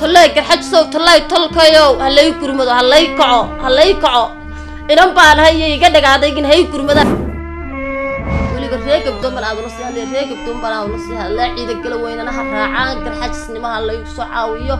tallay garxajisow tallay tolkayow ha lay gurmado ha lay kaco ha lay kaco inan baan hayo iga dhagaadaygin hay gurmada weliba ree gabdoon baan aadula sii hadlay ree gabdoon baan aadula sii hadlay ciida gala weynana ha raacaan garxajisnimo ha laygu soo caawiyo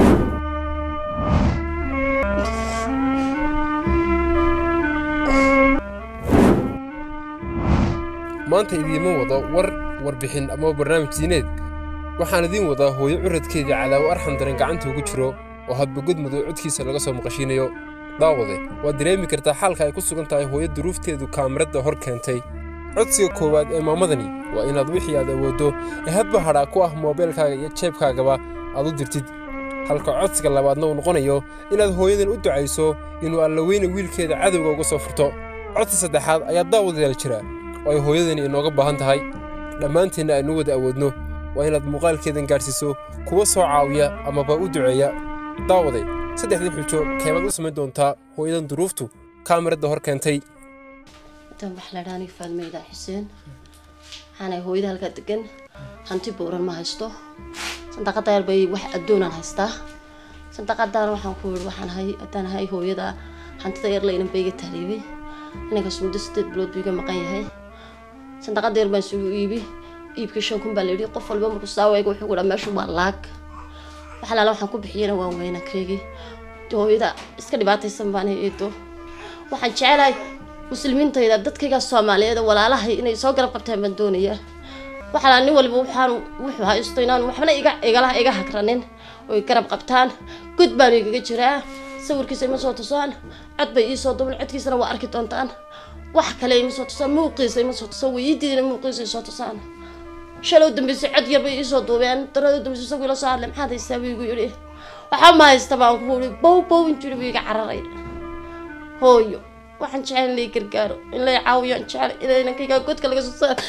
maanta idiima wado war warbixin ama barnaamij diineed waxaan idiin wadaa hooyo curadkeedii cadaawo arxan daran gacanta ugu jiro oo hadba godmadow codkiisa laga soo maqashiinayo daawade waad dareemi kartaa xaalka ay ku sugan tahay hooyo duruufteedu kaamirada hor keentay codsiga koowaad ee maamadani waa inaad wixii aad awooddo ee hadba hadhaa ku ah moobeelkaaga iyo jeebkaagaba aad u dirtid halka codsiga labaadna uu noqonayo inaad hooyadan u ducayso inuu allaweyne wiilkeeda cadowga uga soo furto codsi saddexaad ayaa daawadayaal jira oo ay hooyadani inooga baahan tahay dhammaanteenna aynu wada awoodno waa inaad muuqaalkeedan gaadhsiiso kuwa soo caawiya amaba u duceeya daawaday saddexdii xujo keemaad u samayn doontaa hooyadan duruuftu kaamirada hor keentay intaan wax la dhaaniga faalmeyda xuseen waxaanay hooyada halkaa degan hanti bowran ma haysto sandaqada yar bay wax addoonaan haystaa sandaqadan waxaan ku yidhi waxaan hay haddaan hay hooyada hantida yar laynan bayga tahriibay inankaas muddo sideed bilood buu iga maqan yahay sandaqada yar baan isugu iibi iibkii shan kun baa la yidhi qof walba markuu saaweega wuxuu ku dhaa meeshu waa laag wax alaala waxaan ku bixiyana waa weynakeygii hooyada iska dhibaataysan baan eedo waxaan jecelahay muslimiintayda dadkayga soomaaliyeed walaalahay inay soo garab qabtaan baan doonayaa waxaa nin walba waxaan wuxuu haysto inaan waxbana iga igala iga hagranin oy garab qabtaan god baan igaga jiraa sawirkiisa ima soo tusaan cod bay iisoo duban codkiisana waa arki doontaan wax kale ima soo tusaan muuqiisa ima soo tusaan weydiidina muuqiisa isoo tusaan shalow dambeysay cod yar bay iisoo duubeen darada dambeysay isagoo ila soo hadlay maxaad haystaa buu igu yidhi waxaa ma haysta baan ku yidhi bow bow intuu yidhi buu iga cararay hooyo waxaan jecel in lay gargaaro in lay caawiyo aan jecel inaynankiga godka laga soo saar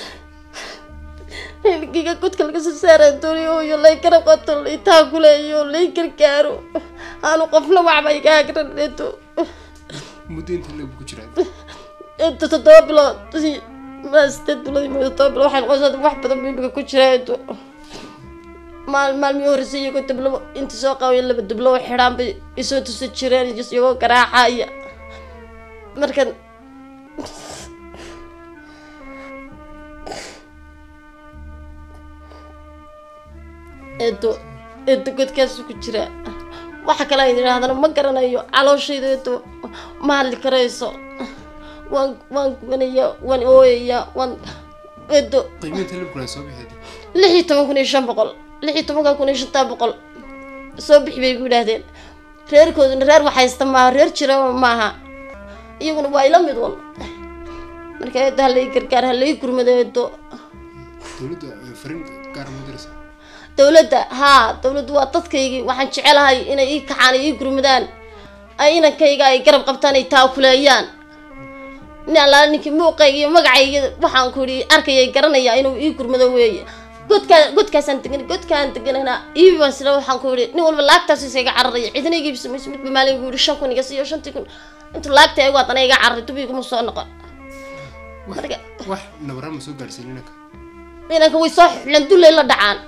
inankayga godka laga soo saaraan doonay hooyo lay garab qato lay taakuleeyo lay gargaaro aanu qofna waxba iga hagraneedo muddo inta leeb ku jiraa inta toddoba bilood ma sideed bilood iyo toddoba bilood waxay noqonaysaa wax badan buu imika ku jiraa edo maal maalmii horreysay iyagoo dablo inta soo qabayo laba dablo oo xidhaan bay isoo tusi jireen iyagoo garaacaya markan eedo eedo godkaasu ku jira waxa kale ayn idhaahdana ma garanayo calooshayda eedo ma hadli karayso waan waan gubanaya waan ooyaya waan eedo qiimaynta leebkuna soo bixeed lix iyo toban kun iyo shan boqol lix iyo tobanka kun iyo shantaa boqol soo bixi bay ku yidhaahdeen reerkooduna reer waxhaysta maaha reer jira maaha iyaguna waa ila mid un marka eedo halay gargaar halay gurmado eedo dowladda farin gaar ma diraysa dowladda haa dowladdu waa dadkaygii waxaan jecelahay inay ii kacaan ii gurmadaan ay inankayga ay garab qabtaan ay taakuleeyaan nin allaala ninkii muuqayga iyo magacayga waxaan ku yidhi arkayay garanaya inuu ii gurmado weeye godkaa godkaasaan degan godkaan deganana iibi baan sila waxaan ku yidhi nin walba laagtaas isaga cararaya cidina iga ibsamayso midba maalin gu yidhi shan kun iga siiyo shantii kun intuu laagta eegu haddana iga cararay dub iguma soo noqon marka wax nabaraan ma soo gaarsiin inanka inanka way soo xulan dullay la dhacaan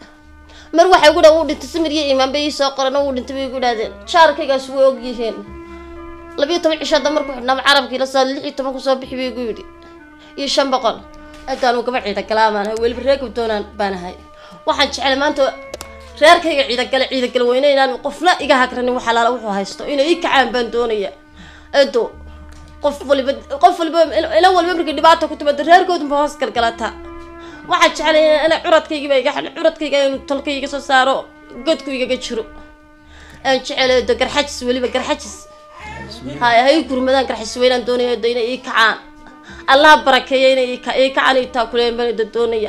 mar waxay ugu dhaa wuu dhintay samir iyo imaan bay ii soo qoran wuu dhintay bay igu idhahdeen shaarkaygaas way og yihiin labiyo toban cisho hadda markuu xidhnaaba carabkii la soo lix iyo toban kusoo bixi bay igu yidhi iyo shan boqol adaan uu gaba ciida galaamaan ahay weliba reer gabdoonaan baan ahay waxaan jeclay maanta reerkayga ciidagale ciidagale weyne inaan qofna iga hagranin wax alaala wuxuu haysto inay ii kacaan baan doonaya edo qof waliba qof waliba ila waliba markii dhibaata ku timaado reerkoodunba hoos galgalata waxaan jeclay ina curadkaygiiba iga xidhan curadkayga inuu tolkayga soo saaro godku igaga jiro aan jecelayo de garxajis weliba garxajis hay hay gurmadaan garxajis weynaan doonaya de inay ii kacaan allaha barakeeya inay ii ka- ii kacaan ii taakuleen baan da doonaya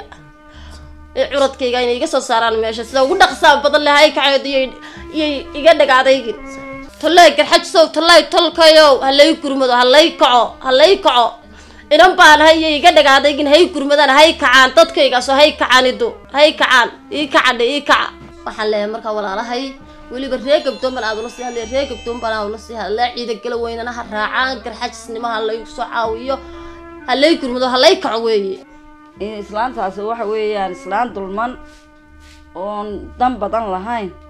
ee curadkayga inay iga soo saaraan meesha sida ugu dhaqsaa badan leh hay kacayo iyay iyay iga dhagaadaygin tallay garxajisow tallay tolkayow ha lay gurmado ha lay kaco ha lay kaco inan baan hayo iga dhagaadaygin hay gurmadaan hay kacaan dadkaygaasoo hay kacaan ido hay kacaan ii kacadhe ii kaca waxaan leeyahay markaa walaalahay weliba ree gabdoon baan aad ula sii hadlay ree gabdoon baan aad ula sii hadlay ciida gala weynana ha raacaan garxajisnimo ha laygu soo caawiyo ha lay gurmado ha lay kaco weeye in islaantaasi waxa weeyaan islaan dulman oon dan badan lahayn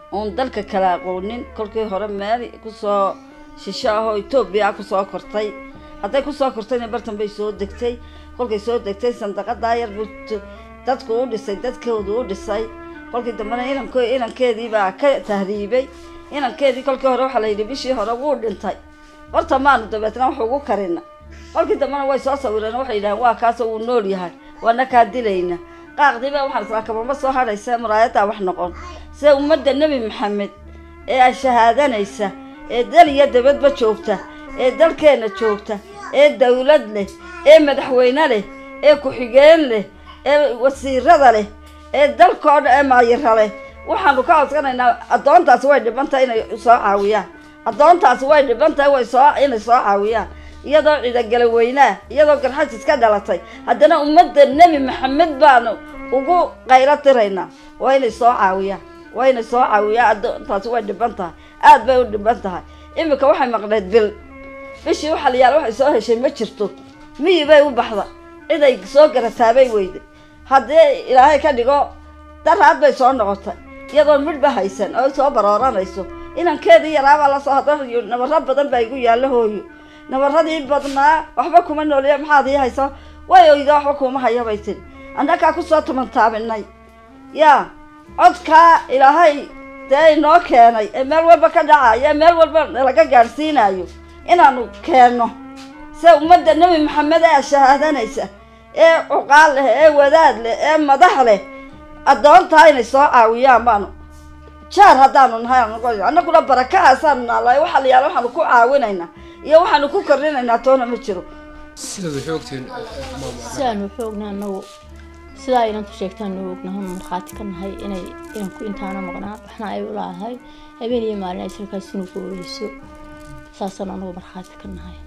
oon dalka kala aqoonin kolkii hore meel kusoo shisho ahoo etoobiya kusoo kortay hadday kusoo kortayna bartan bay soo degtay kolkay soo degtay sandaqadaa yar buu t- dadku u dhisay dadkoodu u dhisay kolkii dambena inanko inankeedii baa ka tahriibay inankeedii kolkii hore waxaa la yidhi bishii hore wuu dhintay horta maanu dabeetna wax ugu karina kolkii dambena way soo sawireen waxay yidhaaheen waa kaasoo uu nool yahay waana kaa dilayna qaaqdiiba waxaan israa kabama soo hadhaysa muraayadaa wax noqon sida ummadda nebi maxamed ee ay shahaadanaysa ee dal iyo dabadba joogta ee dalkeenna joogta ee dawlad leh ee madaxweyne leh ee ku-xigeen leh ee wasiirada leh ee dalkoo dhan ee maayira leh waxaanu ka codsanaynaa addoontaasi way dhiban tahay inay soo caawiyaan addoontaasi way dhiban tahay way soo inay soo caawiyaan iyadoo ciidagala weynaa iyadoo garxajis ka dhalatay haddana ummadda nebi maxamed baanu ugu qaylo tiraynaa waa inay soo caawiyaan waa inay soo caawiyaan addoontaasi way dhiban tahay aad bay u dhiban tahay iminka waxay maqneed bil bishii waxa la yaala waxay soo heshay ma jirto miyi bay u baxda ciday soo garataabay weyday haddii ilaahay ka dhigo daraad bay soo noqotay iyadoon midhba haysan oo soo barooranayso inankeedii yaraabaa lasoo hadla nabaro badan baa igu yaallo hooyo nabaradii badnaa waxba kuma nooliya maxaad ii haysa way oyda waxba kuma haya bay tiri annagaa kusoo tumantaabinay yaa codkaa ilaahay dee inoo keenay ee meel walba ka dhacayo ee meel walba laga gaadhsiinayo inaanu keenno se ummadda nebi maxamed ee shahaadanaysa ee cuqaal leh ee wadaad leh ee madax leh addoontaa inay soo caawiyaan baanu jaar haddaanu nahay aan annaguna barakahaasaanu naalaay waxa la yaala waxaanu ku caawinaynaa iyo waxaanu ku kordhinaynaa toona ma jiro sidaad xoogteen sidaanu xoogna anagu sidaa inantu sheegtaanu ognahay markhaati ka nahay inay inanku intaana maqnaa waxna ay u laadahay habeen iyo maalin ay salkaas inuu ku ooyeyso saasaan anagu markhaati ka nahay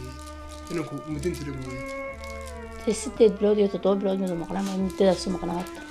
inanku muddintira mooye dee sideed bilood iyo toddoba bilood midu maqnaa ma muddadaasu maqnaa horta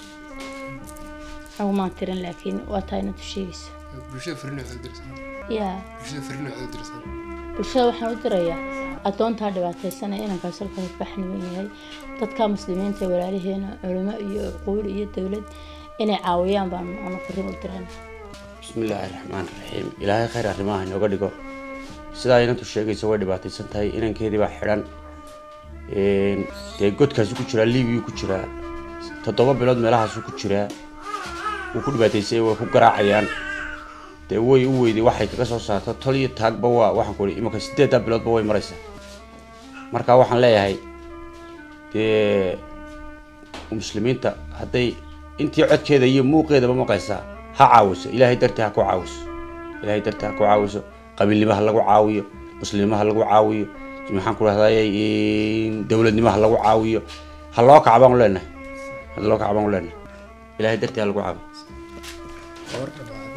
anagu maan tirin laakiin waa taa inantu sheegaysa bulshada farina waxaad dirsan yaa bulshada farina waxaad dirsan bulshada waxaan u dirayaa addoontaa dhibaataysan ee inankaas halkaas baxniman yahay dadka muslimiinta ee walaalaheena culimo iyo cuquul iyo dowlad inay caawiyaan baan anu fariin u dirana bismillaahi raxmaan raxiim ilaahay khayr arrimaha inooga dhigo sidaa inantu sheegaysa way dhibaataysan tahay inankeedii baa xidhan Een, dee godkaasi ku jiraa liibiyuu ku jiraa toddoba bilood meelahaasu ku jiraa wuu ku dhibaataysay way ku garaacayaan dee way u weyday waxay kaga soo saarto tol iyo taagba waa waxaan ku ihi imanka sideeddaa biloodba way maraysaa marka waxaan leeyahay dee muslimiinta hadday intii codkeeda iyo muuqeedaba maqaysaa ha caawiso ilaahay dartii ha ku caawiso ilaahay dartii ha ku caawiso qabiilnimo ha lagu caawiyo muslimnimo ha lagu caawiyo maxaan ku rahday dowladnimo ha lagu caawiyo ha loo kaca baan u leenahay ha loo kaca baan u leenahay ilaahay dartii ha lagu caawiyo